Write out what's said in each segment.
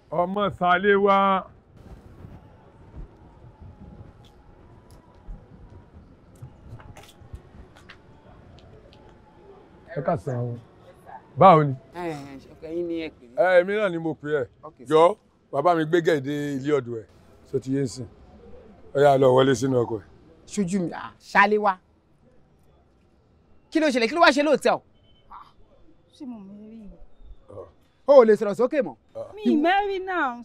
ọmọ sálé wá. ẹ ká sàn án báwo ni. ẹyin ni ẹ pè mí. ẹ èmi náà ni mo pè ẹ jọ bàbá mi gbé gẹ̀ẹ́dẹ́ ilé ọ̀dọ̀ ẹ̀ ṣó ti yé ń sìn ó yá lọ wọlé sínú ọkọ̀ ẹ̀. ṣojú mi ṣálé wá kí ló ṣẹlẹ̀ kí ló wá ṣe lóòótọ́ ṣé mo mẹ́rí ni. o ò lè sọ̀rọ̀ sókè mọ́ mi mẹ́rí náà.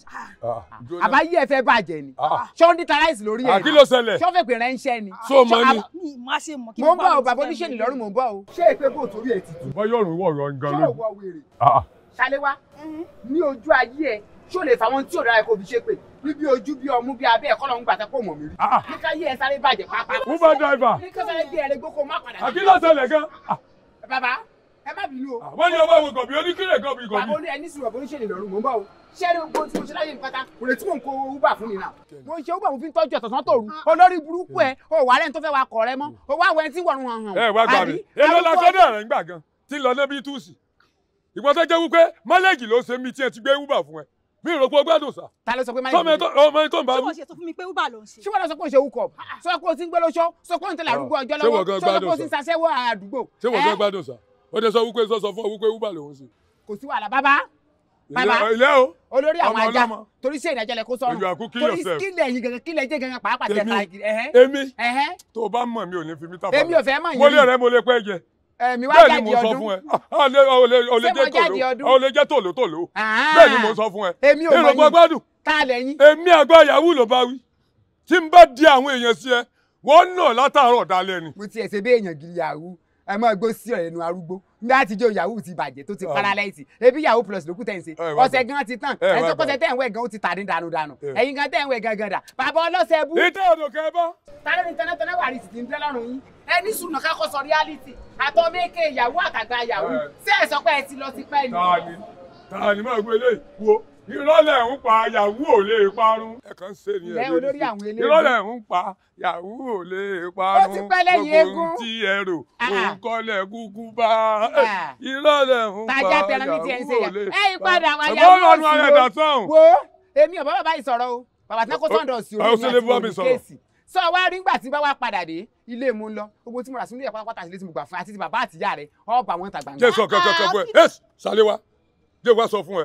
àbáyé ẹ fẹ́ bàjẹ́ ni ṣé ó ń díta láìsí lórí ẹ̀ kí ló ṣẹlẹ̀ ṣé ó fẹ́ pè ránṣẹ́ ni. ṣó o mọ ni. mi má ṣe mọ kí mo ń bọ̀ o bàbá oníṣèlú lọ́rùn mo ń bọ̀ o. ṣé èpè kò torí ẹ̀ ti tù. bọ́ yóò rún wọ̀rọ̀ gan ṣé lójú. òwò wèrè Ah, ṣálé wá ní ojú ayé ẹ ṣé o lè fà wọn tí ò dára kó fi ṣe pé ní bí ojú bí ọmú bí abẹ́ ẹ̀kọ́ lọ́hún gbàtà kó mọ̀ mí rí. ah. ní ká yé ẹ sáré bàjẹ́ pápá. Uber driver. ní ká sáré gbé ẹ lẹ́gbẹ́ kó má padà. Ah, kí ló ṣẹlẹ̀ gan. Ah, bàbá ẹ má bínú o. wọ́n ní ọmọ àwọn gọ̀bì oníkìlẹ̀ gọ̀bì bàbá gọ̀bì. oní ẹni sùn bàbá oníṣèlú lọ́rùn mò ń bọ̀ o. ṣé ẹni gbogbo tí mo ṣe láyé mi pátá kò lè tí mò ń kó uber fún mi náà. mo ń ṣe uber mo fi ń tọ́jú ọ̀tọ̀tàn tòru olórí burúkú ẹ o wà lẹ́ni tó fẹ́ wa kọ̀ rẹ mọ́ o wá wẹ́n tí wọ̀run hàn hàn. ẹ wá gbà mí èló la kọ́dọ̀ rẹ̀ ń gbà gan tí ń lọ débi túùsì. ìgbọ́n tó jẹ́ wípé mọ́lẹ́gì ló ṣe mí tí ẹ ti gbé Uber fún ẹ mi ò rò pé o gbádùn sá. ta ló sọ pé má sọmọ ẹ tó ọmọ ẹ tó ń bá ṣé wí. wọ́n ṣe tó fún mi pé uber ló ń ṣe. ṣé wọ́n lọ sọ pé o ṣe wúkọ̀ sọ pé o ti ń gbé lóṣọ́ sọ pé o ń tẹ̀lé àdúgbò ọjọ́ Ṣé wọ́n lọ́wọ́ gan sọ pé o gbádùn ti ń sọ? ṣaṣẹ́wó àdúgbò. ṣé wọ́n Ẹ́, fẹ́ gbádùn sá. ó dẹ sọ wípé sọ sọ fún ọ wípé Uber lòún ṣe. kò sí wàhálà bàbá bàbá ilé ilé o. olórí àwọn ọmọ ajá ọlọ́mọ. torí sí ìdájọ́ lẹ kó sọ́run You are cooking torí yourself. kílẹ̀ yín gangan kílẹ̀ jẹ́ gangan pàápàá tẹ̀ Èmi? káàkiri ẹ̀hẹ́ èmi ẹ̀hẹ́ tó o bá mọ̀ mi ò ní fi mí tàbá. èmi ò fẹ́ mọ̀ mo yín lé rẹ mo lè pẹ́ jẹ. ẹ̀mí wá bẹ́ẹ̀ ni jáde mo sọ ọdún fún ẹ. Ah, lé- o lè o lè Ṣé mo jẹ́ jáde ọdún? tòló o lè jẹ́ tòló tòló. Ah. bẹ́ẹ̀ ni mo sọ fún ẹ. èmi ò èrò mọ̀ yín gbàgbádùn. tá a lẹ́yìn èmi àgbà yahoo ló bá wí tí n bá di àwọn èèyàn sí ẹ wọ́n nà látàárọ̀ dalẹ́ ni. mo ti ẹ̀sẹ̀ bí èèyàn gidi yahoo ẹ máa gbó sí ọ̀rẹ́ nu arúgbó ní láti jó yahoo ti bàjẹ́ tó ti Ah. paralyze ebi yahoo plus ló kù tẹ̀ ń ṣe Ẹ wá ọ̀sẹ̀ gbà. gan ti tán Ẹ wá ẹ̀ tó gbà. kọ́sẹ̀ tẹ̀ ń wẹ̀ gan ó ti tàdí dànù dànù Ẹ. ẹ̀yin gan tẹ̀ ń wẹ̀ gangan dà bàbá ọlọ́sẹ̀ bú ìtẹ́ ọ̀dọ̀ kẹ́ bá. tálẹ́ ní tẹ́lẹ̀tẹ́lẹ̀ wà ní ti ń tẹ́ lọ́rùn yín ẹ ní sùnà kákọ́ sọ reality àtọ́ méèké ìyàwó àtàgbà yahoo Ẹ. ṣé ẹ sọ pé ẹ ti lọ ti pẹ́ ni. tani tani máa gbé lé wo ìrọ̀lẹ́ ń pa yahoo ò lè parun. ẹ kàn ń ṣe ni Ilẹ̀ olórí àwọn eléégún. ìrọ̀lẹ́ ń pa yahoo ò lè parun. Ó ti pẹ́ lẹ́yìn Gbogbo eégún. ohun tí ẹ rò Ah. òun kọ́lẹ̀ kúkú bá. Ah. ìrọ̀lẹ́ ń pa tajà tẹran ní tiẹ̀ ń ṣe yahoo ò lè yẹn ẹ̀yin padà wá Ẹ̀gbọ́n yahoo ọ̀nà ara ẹ̀dá sọ̀hún. wo èmi ò bá bàbá yìí sọ̀rọ̀ o bàbá tí wọ́n kó sọ́ńdọ̀ sí Ó- ó orí ṣe lè bá mi àti sọ̀rọ̀. kéèsì sọ wá rí ngbà tí bá wá padà dé ilé mu ń lọ gbogbo tí mo rà sínú ìyá pátápátá àti ilé tí mo gbà fún àti ti bàbá àtìyá rẹ ọba wọn ta gbangba. jẹ́ sọ kankan kan fún ẹ ẹ sálẹ̀ wá jẹ́ wá sọ fún ẹ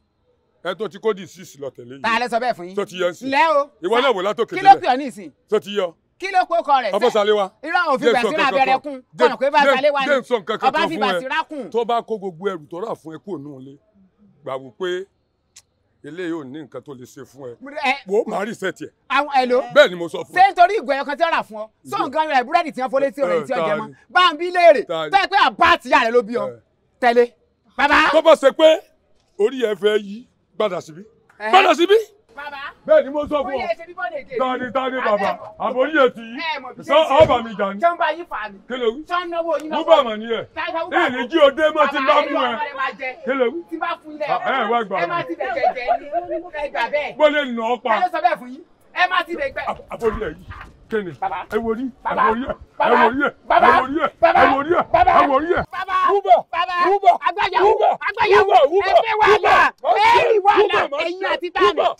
ẹ tó ti kó di six lọ tẹ̀lé ta yìí lẹ sọ bẹ́ẹ̀ fún yín. tó ti yẹ ń sìn lẹ́ o ìwọ náà wò látòkè kí ló pè délẹ̀ ọ́ ní ìsìn tó ti yọ kí ló kó kọ rẹ̀ ọbọ̀ sálẹ̀ wá. irú àwọn òfin Jẹ́ sọ bẹ̀sí náà kankan abẹ́rẹ́ kan. kún Jẹ́- kọ̀nà pé bá jẹ́- sálẹ̀ wá jẹ́ sọ ní kankan ọba kan fi fún ẹ. bàtí rákùn. tó bá kó gbogbo ẹrù tó rà fún ẹ kúrò nínú ilé gbà wò pé eléyìí ò ní nǹkan tó lè ṣe fún ẹ ẹ wò ó máa rí sẹ́ẹ̀tì ẹ̀ àwọn ẹ̀lò bẹ́ẹ̀ ni mo sọ fún ṣé ẹ. nítorí ìgò ẹ̀yọkan tí ó rà fún ọ sọ nǹkan rẹ̀ búrẹ́dì tí wọ́n fọlé tí ọ̀rẹ́ tí ó jẹ mọ́ Tani. bá ń bí léèrè Tani. tó yẹ pé àbá àtìyá rẹ̀ ló bí ọ Ẹ. tẹ̀lé bàbá. tó bá ṣe pé orí ẹ fẹ́ yí gbàdà síbí Ẹ̀hẹ́. gbàdà síbí bàbá bẹ́ẹ̀ ni mo sọ ó fún yẹ ọ. ṣe bí bọ́ọ̀lù èdè. tani tani bàbá àbórí ètí ẹ mọ̀ bí yìí ṣe ń sọ ṣe. ọba mi jà ní tí wọ́n bá yí fà mí. kí ló wí. tí wọ́n náwó yín lọ́wọ́. Uber mà ní ẹ̀ Táyà Uber èyí ní jí o dé mọ́ tí bá mú ẹ kí ló wí. tí bá fún ilé Ah, ẹ wá gbà ẹ má mí. ti bẹ̀ jẹ̀jẹ̀ ní ẹ gbà bẹ́ẹ̀. bó lè nà ọ́ pa ẹ ló sọ bẹ́ẹ̀ fún yín ẹ má ti bẹ̀ gbẹ. àbórí ẹ̀ yìí kí ni Bàbá. ẹ wò rí ẹ Bàbá. wò rí ẹ ẹ Bàbá. wò rí ẹ ẹ Bàbá. wò rí ẹ Bàbá. ẹ wò rí ẹ Bàbá. ẹ wò rí ẹ. bàbá Uber. bàbá Uber. agbáyàwó Uber. agbáyàwó Uber. Uber. ẹgbẹ́ wàhálà Uber. ẹ̀yìn wàhálà Uber. ẹ̀yìn àti tani Uber.